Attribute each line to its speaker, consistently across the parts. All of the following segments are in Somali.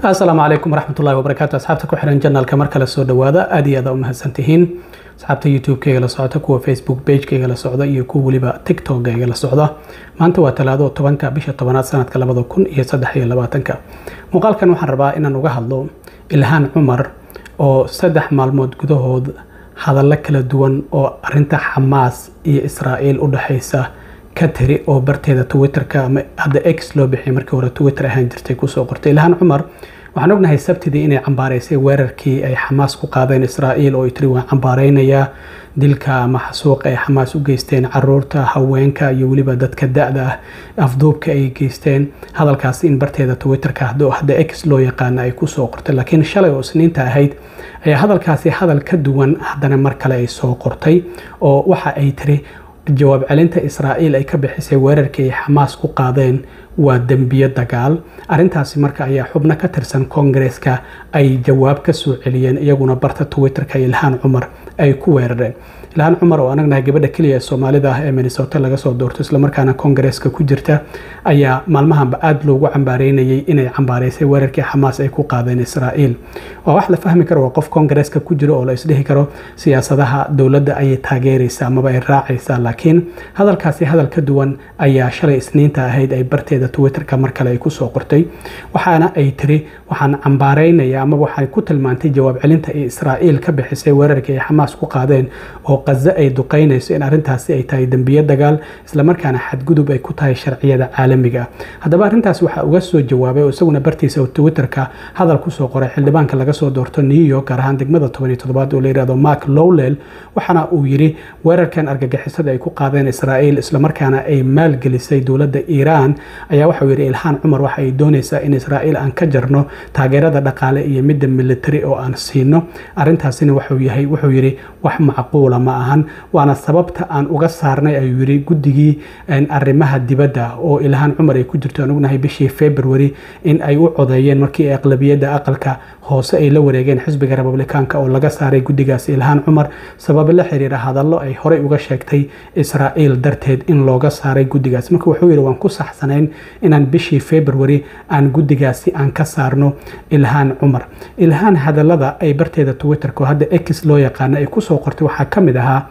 Speaker 1: asalaamu calaykum waraxmatullahi wabarakaatu asxaabta ku xiran janalka mar kale soo dhawaada aad iyo aad u mahadsantihiin asxaabta youtube-kayga la socota kuwa facebook page-kayga la socda iyo kuwa weliba tiktok-kayga la socda maanta waa talaado tobanka bisha tobanaad sanadka labada kun iyo saddex iyo labaatanka muuqaalkan waxaan rabaa inaan uga hadlo ilhaan cumar oo saddex maalmood gudahood hadallo kala duwan oo arinta xamaas iyo israa'iil u dhexaysa ka tiri oo barteeda twitterka ama hadda x loo bixiyay markii hore twitter ahaan jirtay kusoo qortay ilhaan cumar waxaan ognahay sabtidii inay cambaaraysay weerarkii ay xamaas ku qaadeen israa'iil oo ay tiri waan cambaaraynayaa dilka ama xasuuqa ay xamaas u geysteen caruurta haweenka iyo weliba dadka da-da ah afduubka ay geysteen hadalkaasi in barteeda twitterka hadda x loo yaqaana ay kusoo qortay laakiin shalay oo isniinta ahayd ayaa hadalkaasi hadal ka duwan haddana mar kale ay soo qortay oo waxa ay tiri jawaab celinta israa'iil ay ka bixisay weerarkii ay xamaas ku qaadeen waa dembiyo dagaal arintaasi marka ayaa xubno ka tirsan koongareeska ay jawaab ka soo celiyeen iyaguna barta twitterka ilhaan cumar ay ku weerareen ilhaan cumar oo anagnahay gabadha keliya ee soomaalida ah ee minnesota laga soo doorto islamarkaana koongareeska ku jirta ayaa maalmahanba aada loogu cambaareynayay inay cambaaraysay weerarkii xamaas ay ku qaadeen israa'iil waa wax la fahmi karo waa qof koongareeska ku jiro oo la isdhihi karo siyaasadaha dowladda ayay taageeraysaa amaba ay raacaysaa laakiin hadalkaasi hadal ka duwan ayaa shalay isniinta ahayd ay barteeda twitterka mar kale ay kusoo qortay waxaana ay tiri waxaan cambaaraynaya amaba waxay ku tilmaantay jawaab celinta ee israa'iil ka bixisay weerarkii ay xamaas ku qaadeen oo qazo ay duqaynayso in arrintaasi ay tahay dembiyo dagaal islamarkaana xadgudub ay ku tahay sharciyada caalamiga ah haddaba arrintaas waxaa uga soo jawaabay oo isaguna bartiisa twitterka hadal kusoo qoray xildhibaanka laga soo doorto new york gaar ahaan degmada tobaniyo toddobaad oo la yihahdo mark lowlel waxaana uu yidhi weerarkan argagixisada ay ku qaadeen israa'iil islamarkaana ay maalgelisay dowladda iiraan ayaa waxauu yidhi ilhaan cumar waxa ay doonaysaa in israa'iil aan ka jarno taageerada dhaqaale iyo midda militari oo aan siino arrintaasina wuxuu yahay wuxuu yidhi wax macquula ma ahan waana sababta aan uga saarnay ayuu yidhi guddigii arrimaha dibadda oo ilhaan cumar ay ku jirto aan ognahay bishii february in ay u codeeyeen markii aqlabiyadda aqalka hoose ay la wareegeen xisbiga republikaanka oo laga saaray guddigaasi ilhaan cumar sababo la xiriira hadallo ay horey uga sheegtay israa'iil darteed in looga saaray guddigaas marka wuxuu yidhi waan ku saxsanayn inaan bishii february aan guddigaasi aan ka saarno ilhaan cumar ilhaan hadallada ay barteeda twitterka oo hadda x loo yaqaana ay kusoo qortay waxaa ka mid ahaa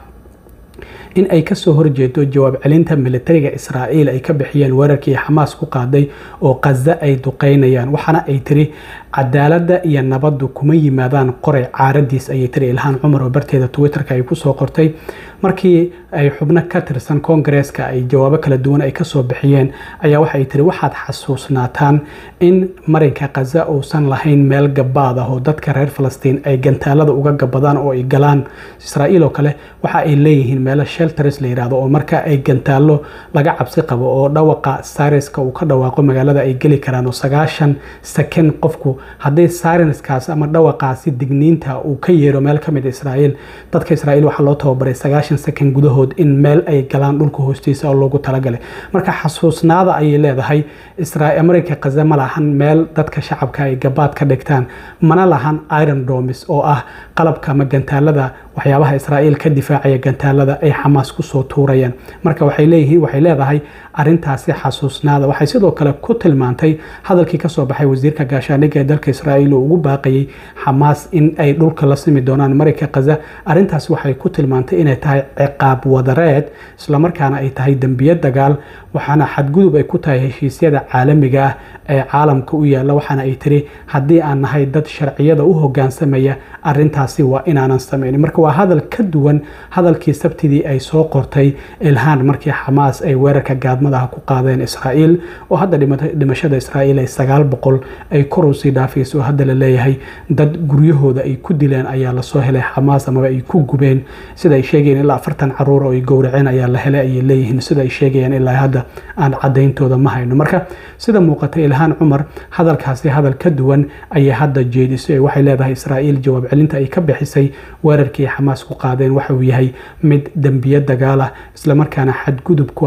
Speaker 1: in ay kasoo horjeedo jawaab celinta militariga israa'iil ay ka bixiyeen weerarkii xamaas ku qaaday oo qaza ay duqeynayaan waxaana ay tiri cadaaladda iyo nabaddu kuma yimaadaan qoray caaradiis ayay tiri ilhaan cumar oo barteeda twitterka ay kusoo qortay markii ay xubno ka tirsan koongareeska ay jawaabo kala duwan ay kasoo bixiyeen ayaa waxay tiri waxaad xasuusnaataan in marinka kaza uusan lahayn meel gabaad ah oo dadka reer falastiin ay gantaalada uga gabadaan oo ay galaan israa'iil oo kale waxa ay leeyihiin meelo shelters la yidhahdo oo marka ay gantaalo laga cabsi qabo oo dhawaqa sariska uu ka dhawaaqo magaalada ay geli karaan oo sagaashan second qofku haddii sarenskaas ama dhawaqaasi digniinta uu ka yeero meel ka mid israa'iil dadka israa'iil waxaa loo tababaray sagaashan second gudahood in meel ay galaan dhulka hoostiisa oo loogu talagalay marka xasuusnaada ayay leedahay marayka kaza ma lahan meel dadka shacabka ay gabaad ka dhigtaan mana lahan iron domis oo ah qalabka ama gantaalada waxyaabaha israa'iil ka difaacaya gantaalada ay xamaas kusoo tuurayaan marka waxay leeyihiin waxay leedahay arintaasi xasuusnaada waxay sidoo kale ku tilmaantay hadalkii kasoo baxay wasiirka gaashaandhigga ee dalka israa'iil oo ugu baaqayay xamaas in ay dhulka la simi doonaan marayka kaza arintaasi waxay ku tilmaantay inay tahay ciqaab wadareed islamarkaana ay tahay dembiyo dagaal waxaana xadgudub ay ku tahay heshiisyada caalamiga ah ee caalamka u yaalla waxaana ay tiri haddii aan nahay dad sharciyada u hogaansamaya arintaasi waa inaanan samaynin marka waa hadal ka duwan hadalkii sabtidii ay soo qortay ilhaan markii xamaas ay weerarka gaadmadaha ku qaadeen israa'iil oo hadda dhimashada israa'iil ay sagaal boqol ay kor usii dhaafayso oo hadda la leeyahay dad guryahooda ay ku dileen ayaa lasoo helay xamaas amaba ay ku gubeen sida ay sheegayeen ilaa afartan caruur oo ay gowraceen ayaa la helay ayay leeyihiin sida ay sheegayaan ilaa hadda aan cadayntooda ma hayno marka sida muuqata ilhaan cumar hadalkaasi hadal ka duwan ayay hadda jeedisay waxay leedahay israa'iil jawaab celinta ay ka bixisay weerarkii xamaas ku qaadeen waxa uu yahay mid dembiyo dagaal ah islamarkaana xadgudub ku ah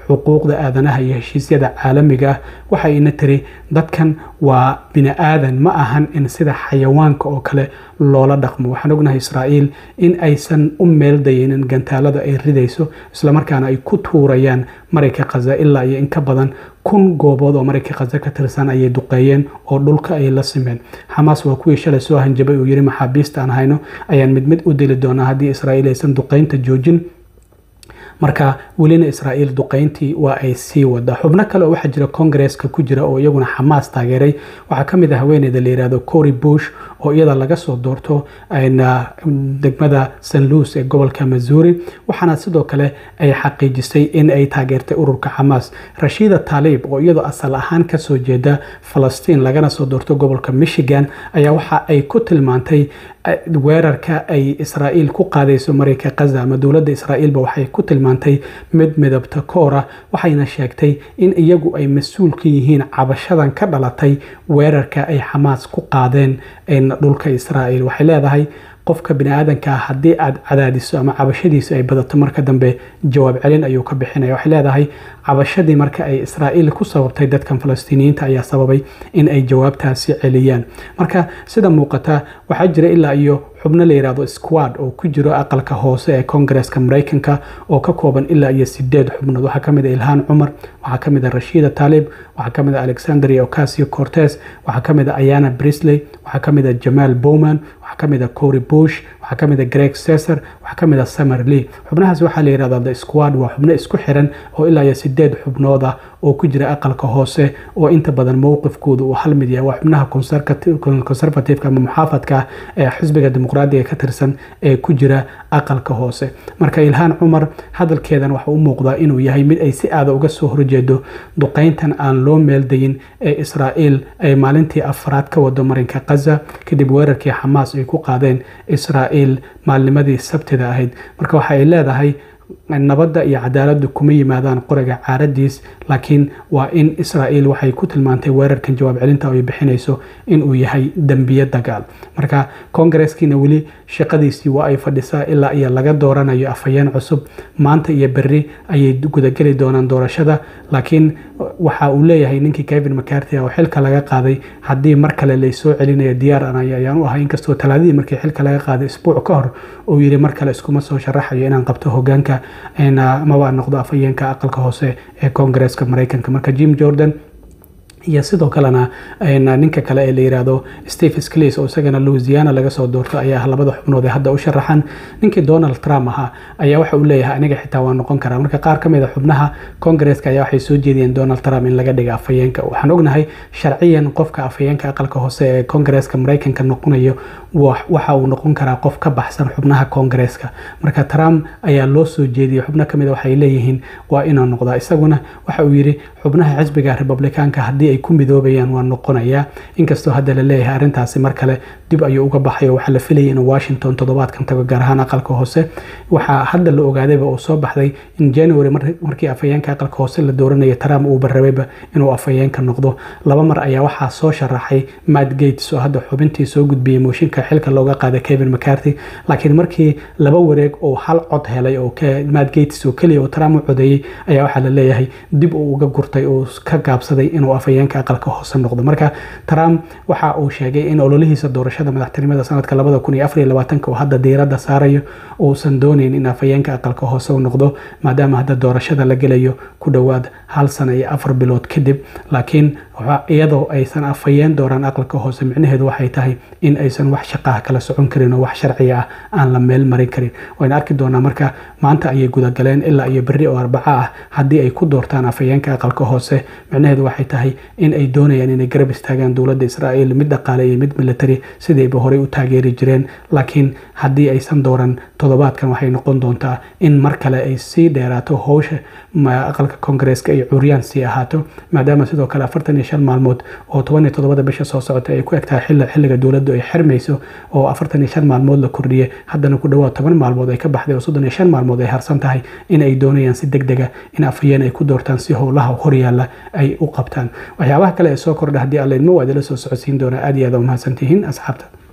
Speaker 1: xuquuqda aadanaha iyo heshiisyada caalamiga ah waxayna tiri dadkan waa bini aadan ma ahan in sida xayawaanka oo kale loola dhaqmo waxaan ognahay israa'iil in aysan u meeldayinin gantaalada ay ridayso islamarkaana ay ku tuurayaan marayka khaza ilaa iyo in ka badan kun goobood oo marayka khaza ka tirsan ayay duqeeyeen oo dhulka ay la simeen xamaas waa kuwii shalay soo hanjabay uu yiri maxaabiista aan hayno ayaan mid mid u dili doonaa haddii israa'iil aysan duqeynta joojin marka welina israa'iil duqeyntii waa ay sii wada xubno kale oo waxaa jira kongareska ku jira oo iyaguna xamaas taageeray waxaa ka mid ah haweeneyda la yihahdo cory bush oo iyada laga soo doorto degmada st louis ee gobolka missouri waxaana sidoo kale ay xaqiijisay in ay taageertay ururka xamaas rashiida taalib oo iyadoo asal ahaan kasoo jeeda falastiin lagana soo doorto gobolka michigan ayaa waxa ay ku tilmaantay weerarka ay israa'iil ku qaadayso marayka khaza ama dowladda israa'iilba waxay ku tilmaantay mid midabta koora waxayna sheegtay in iyagu ay mas-uul ka yihiin cabashadan ka dhalatay weerarka ay xamaas ku qaadeen dhulka israa'iil waxay leedahay qofka bini aadanka haddii aad cadaadiso ama cabashadiisu ay badato marka dambe jawaab celin ayuu ka bixinaya waxay leedahay cabashadii marka ay israa'iil ku sababtay dadkan falastiiniyiinta ayaa sababay in ay jawaabtaasi celiyaan marka sida muuqata waxaa jira ilaa iyo xubno la yidhaahdo squad oo ku jiro aqalka hoose ee kongareska maraykanka oo ka kooban ilaa iyo sideed xubnood waxaa kamid a ilhaan cumar waxaa kamid a rashiida taalib waxaa kamid a alexandria ocasio cortes waxaa kamid a ayana brisley waxaa kamid a jamaal bowman waxaa kamid a cory bush waxaa kamid a greg cesar waxaa kamid a summer lee xubnahaas waxaa la yihahdaa the squad waa xubno isku xiran oo ilaa iyo sideed xubnood ah oo ku jira aqalka hoose oo inta badan mowqifkooda uu hal mid yahay waa xubnaha conservativeka ama muxaafadka ee xisbiga dimuqraadiga ka tirsan ee ku jira aqalka hoose marka ilhaan cumar hadalkeedan waxa u muuqdaa inuu yahay mid ay si aada uga soo horjeedo duqeyntan aan loo meeldayin ee israa'iil ay maalintii afraad ka wado marinka khaza kadib weerarkii xamaas ay ku qaadeen israa'iil maalnimadii sabtida ahayd marka waxa ay leedahay nabadda iyo cadaaladdu kuma yimaadaan qoriga caaradiis laakiin waa in israa'iil waxay ku tilmaantay weerarkan jawaab celinta ay bixinayso inuu yahay dembiye dagaal marka kongareskiina weli shaqadiisii waa ay fadhisaa ilaa iyo laga dooranayo afhayeen cusub maanta iyo berri ayay gudageli doonaan doorashada laakiin waxa uu leeyahay ninkii kevin mcarty oo xilka laga qaaday haddii mar kale laysoo celinayo diyaar anay ayaan u ahay inkastoo talaadadii markii xilka laga qaaday isbuuc ka hor uu yiri mar kale iskuma soo sharaxayo inaan qabto hogaanka maba noqdo afhayeenka aqalka hoose ee kongareska maraykanka marka jim jordan iyo sidoo kalena ninka kale ee la yiraahdo steve sclis oo isagana louisiana laga soo doorto ayaa ah labada xubnood ee hadda u sharaxan ninkii donald trump ahaa ayaa waxa uu leeyahay aniga xitaa waa noqon karaa marka qaar ka mid a xubnaha kongareska ayaa waxay soo jeediyeen donald trump in laga dhiga afhayeenka waxaan ognahay sharciyan qofka afhayeenka aqalka hoose ee kongareska maraykanka noqonayo waxa uu noqon karaa qof ka baxsan xubnaha kongareska marka trump ayaa loo soo jeediyey xubno kamid a waxay leeyihiin waa inuu noqdaa isaguna waxa uu yiri xubnaha xisbiga republikaanka haddii ay ku midoobayaan waa noqonayaa inkastoo hadda la leeyahay arrintaasi mar kale dib ayuu uga baxay oo waxaa la filayay inuu washington toddobaadkan tago gaar ahaan aqalka hoose waxaa hadda la ogaadayba oo soo baxday in january markii afhayeenka aqalka hoose la dooranaya trump uu barrabayba inuu afhayeenka noqdo laba mar ayaa waxaa soo sharaxay matt gates oo hadda xubintii soo gudbiyey mooshinka xilka looga qaaday kevin mcarty laakiin markii laba wareeg oo hal cod helay oo matt gates oo keliya oo trump u codeeyey ayaa waxaa la leeyahay dib uu uga gurtay oo ka gaabsaday inuu afhayeenka aqalka hoose noqdo marka trump waxa uu sheegay in ololihiisa doorashada madaxtinimada sanadka labada kun iyo afar iyo labaatanka oo hadda diiradda saarayo uusan doonayn in afhayeenka aqalka hoose u noqdo maadaama hadda doorashada la gelayo ku dhowaad hal sana iyo afar bilood kadib laakiin iyadoo aysan afhayeen dooraan aqalka hoose micnaheedu waxay tahay in aysan wax shaqaha kala socon karin oo wax sharciga ah aan la meel marin karin wayna arki doonaa marka maanta ayay gudagaleen ilaa iyo berri oo arbaco ah haddii ay ku doortaan afhayeenka aqalka hoose micnaheedu waxay tahay in ay doonayaan inay garab istaagaan dowladda israa'iil mid dhaqaale iyo mid military sidayba horey u taageeri jireen laakiin haddii aysan dooran toddobaadkan waxay noqon doontaa in mar kale ay sii dheeraato howsha aqalka kongareska ay curyaan sii ahaato maadaama sidoo kale afartan iyo shan maalmood oo toban iyo toddobada bisha soo socota ay ku egtahay xilli xilliga dowladdu ay xirmayso oo afartan iyo shan maalmood la kordhiyey haddana ku dhowaad toban maalmood ay ka baxday oo soddon iyo shan maalmood ay harsan tahay in ay doonayaan si deg dega in afhayeen ay ku doortaan si howlaha horyaalla ay u qabtaan waxyaabaha kale ee soo kordha haddii alla idmo waa idila soo socodsiin doonaa aad iyo aad umahadsantihiin asxaabta